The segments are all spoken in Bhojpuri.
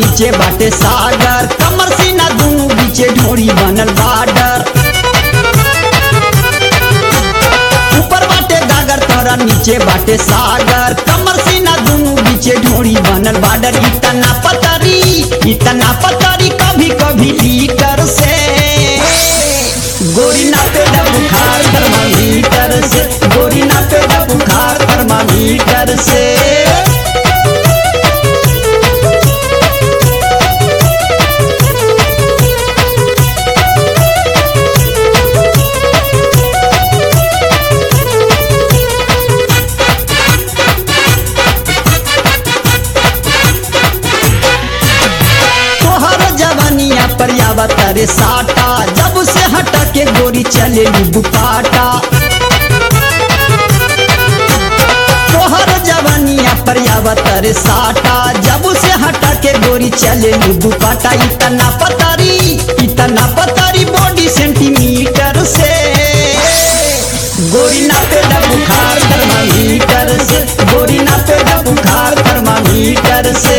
नीचे बाटे सागर कमर सीना दोनों बीचे ढोरी बनल बाडर ऊपर बाटे गागर तोरा नीचे बाटे सागर कमर सीना दोनों बीचे ढोरी बनल बाडर इतना पतरी इतना पतरी कभी कभी लीटर से गोरी ना पे बुखार थर्मामीटर से गोरी ना पे बुखार थर्मामीटर से तोहर जवानिया पर आवत रे साटा जब से हटा के गोरी चले बुकाटा तोहर जवानिया पर आवत रे साटा जब से हटा के गोरी चले बुकाटा इतना पतारी इतना पतारी बॉडी सेंटीमीटर से गोरी ना पे बुखार थर्मामीटर से गोरी ना पे बुखार थर्मामीटर से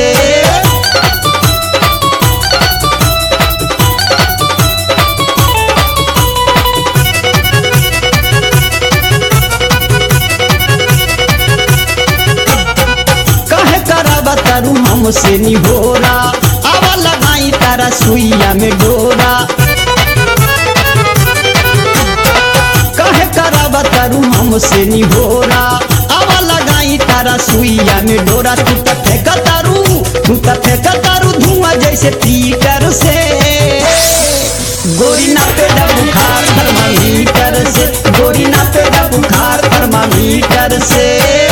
कहे करब तारू हमसे निहोरा आवा लगाई तारा सुइया में डोरा कहे करब तारू हमसे निहोरा आवा लगाई तारा सुइया में डोरा तू त फेंक तारू तू त फेंक तारू धुआं जैसे पीटर से गोरी ना पे बुखार थर्मामीटर से गोरी ना पे बुखार थर्मामीटर से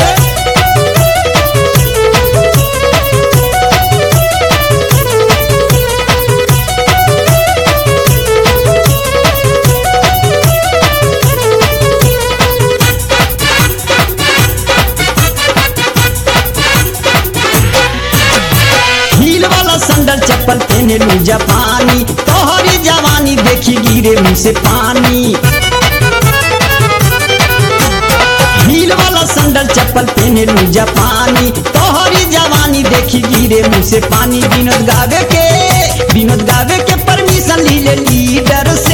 हील वाला संडल चप्पल पहने लू जापानी तोहरी जवानी देखी गिरे मुंह से पानी हील वाला संडल चप्पल पहने लू जापानी तोहरी जवानी देखी गिरे मुंह से पानी विनोद गावे के विनोद गावे के परमिशन ली ले लीडर से